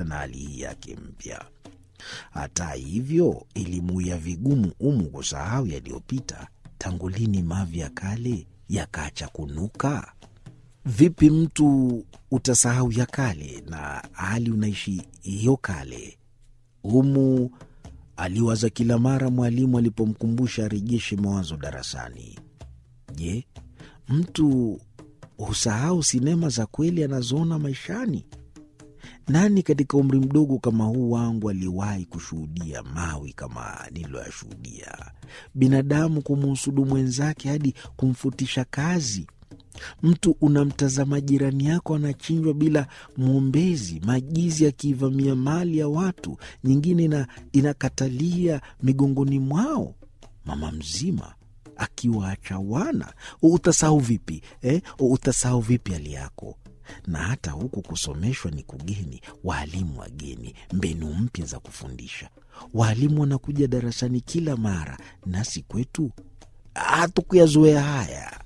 sana hali hii yake mpya. Hata hivyo, ilimuia vigumu Umu kusahau yaliyopita. Tangu lini mavi ya kale yakaacha kunuka? Vipi mtu utasahau ya kale na hali unaishi hiyo kale? Umu aliwaza kila mara mwalimu alipomkumbusha arejeshe mawazo darasani. Je, mtu husahau sinema za kweli anazoona maishani? Nani katika umri mdogo kama huu wangu aliwahi kushuhudia mawi kama nililoyashuhudia? Binadamu kumuhusudu mwenzake hadi kumfutisha kazi. Mtu unamtazama jirani yako anachinjwa bila mwombezi, majizi yakiivamia mali ya watu, nyingine ina, inakatalia migongoni mwao, mama mzima akiwaacha wana. Utasahau vipi eh? Utasahau vipi hali yako? Na hata huku kusomeshwa ni kugeni, waalimu wageni, mbinu mpya za kufundisha. Waalimu wanakuja darasani kila mara, nasi kwetu hatukuyazoea haya.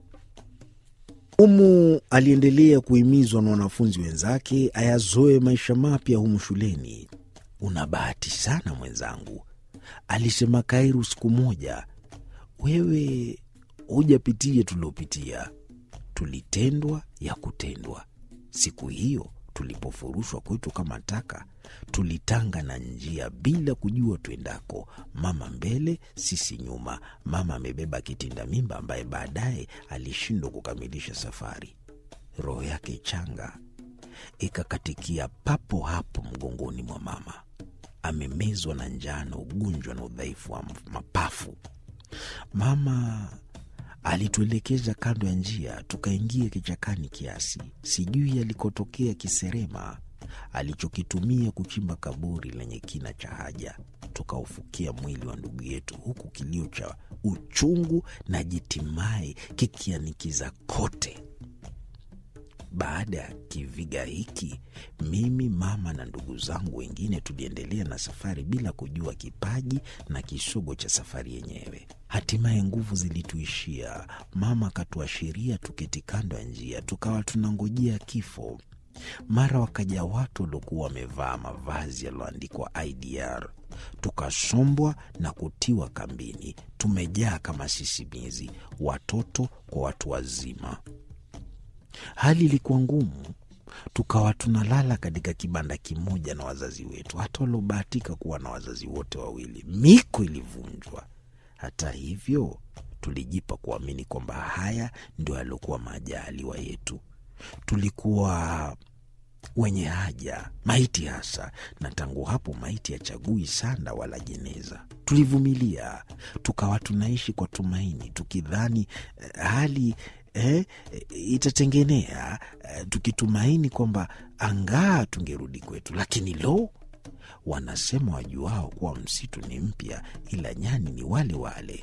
Umu aliendelea kuhimizwa na wanafunzi wenzake ayazoe maisha mapya humu shuleni. Una bahati sana mwenzangu, alisema Kairu siku moja. Wewe hujapitia tuliopitia, tulitendwa ya kutendwa. Siku hiyo tulipofurushwa kwetu kama taka, tulitanga na njia bila kujua twendako, mama mbele, sisi nyuma. Mama amebeba kitinda mimba ambaye baadaye alishindwa kukamilisha safari. Roho yake changa ikakatikia papo hapo mgongoni mwa mama, amemezwa na njaa na ugonjwa na udhaifu wa mapafu. Mama alituelekeza kando ya njia, tukaingia kichakani kiasi, sijui alikotokea kiserema alichokitumia kuchimba kaburi lenye kina cha haja. Tukaufukia mwili wa ndugu yetu, huku kilio cha uchungu na jitimai kikianikiza kote. Baada ya kiviga hiki, mimi mama na ndugu zangu wengine tuliendelea na safari bila kujua kipaji na kisogo cha safari yenyewe. Hatimaye nguvu zilituishia, mama akatuashiria tuketi kando ya njia, tukawa tunangojea kifo. Mara wakaja watu waliokuwa wamevaa mavazi yaliyoandikwa IDR, tukasombwa na kutiwa kambini. Tumejaa kama sisimizi, watoto kwa watu wazima. Hali ilikuwa ngumu, tukawa tunalala katika kibanda kimoja na wazazi wetu, hata waliobahatika kuwa na wazazi wote wawili. Miko ilivunjwa. Hata hivyo, tulijipa kuamini kwamba haya ndio yaliokuwa majaliwa yetu. Tulikuwa wenye haja, maiti hasa, na tangu hapo maiti hachagui sanda wala jeneza. Tulivumilia, tukawa tunaishi kwa tumaini, tukidhani eh, hali eh, itatengenea, eh, tukitumaini kwamba angaa tungerudi kwetu. Lakini lo, wanasema wajuao kuwa msitu ni mpya, ila nyani ni wale wale.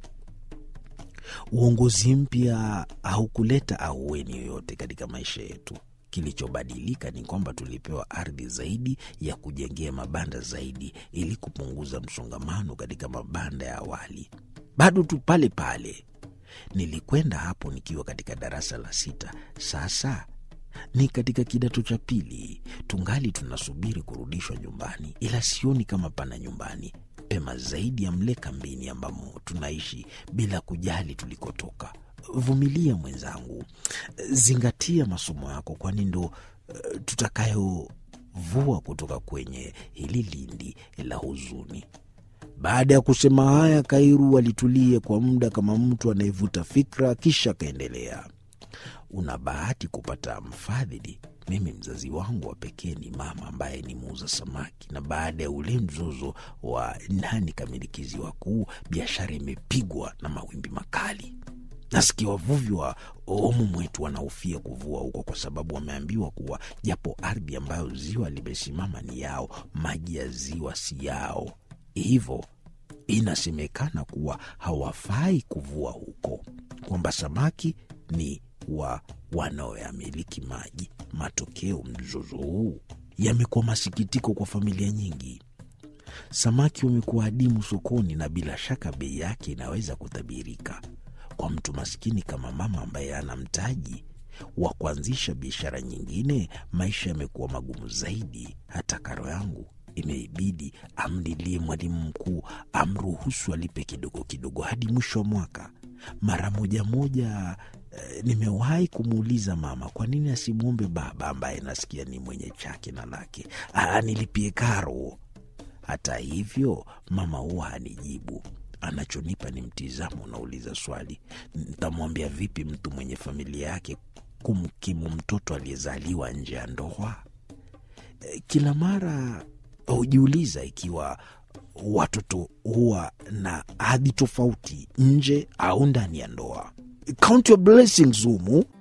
Uongozi mpya haukuleta ahueni yoyote katika maisha yetu. Kilichobadilika ni kwamba tulipewa ardhi zaidi ya kujengea mabanda zaidi, ili kupunguza msongamano katika mabanda ya awali. Bado tu pale pale. Nilikwenda hapo nikiwa katika darasa la sita. Sasa ni katika kidato cha pili, tungali tunasubiri kurudishwa nyumbani, ila sioni kama pana nyumbani pema zaidi ya mle kambini ambamo tunaishi bila kujali tulikotoka. Vumilia mwenzangu, zingatia masomo yako, kwani ndo uh, tutakayovua kutoka kwenye hili lindi la huzuni. Baada ya kusema haya, Kairu alitulia kwa muda kama mtu anayevuta fikra, kisha akaendelea. Una bahati kupata mfadhili. Mimi mzazi wangu wa pekee ni mama ambaye ni muuza samaki, na baada ya ule mzozo wa nani kamilikizi wakuu, biashara imepigwa na mawimbi makali. Nasikia wavuvi wa omu mwetu wanahofia kuvua huko kwa sababu wameambiwa kuwa japo ardhi ambayo ziwa limesimama ni yao, maji ya ziwa si yao, hivyo inasemekana kuwa hawafai kuvua huko, kwamba samaki ni wa wanaoyamiliki maji. Matokeo, mzozo huu yamekuwa masikitiko kwa familia nyingi. Samaki wamekuwa adimu sokoni, na bila shaka bei yake inaweza kutabirika. Kwa mtu maskini kama mama ambaye ana mtaji, wa kuanzisha biashara nyingine, maisha yamekuwa magumu zaidi. Hata karo yangu imeibidi amlilie mwalimu mkuu amruhusu alipe kidogo kidogo hadi mwisho wa mwaka. Mara moja moja eh, nimewahi kumuuliza mama kwa nini asimwombe baba ambaye nasikia ni mwenye chake na lake anilipie karo. Hata hivyo mama huwa hanijibu. Anachonipa ni mtizamo unauliza swali, ntamwambia vipi mtu mwenye familia yake kumkimu mtoto aliyezaliwa nje ya ndoa? Eh, Kila mara hujiuliza ikiwa watoto huwa na hadhi tofauti nje au ndani ya ndoa. Count your blessings humu.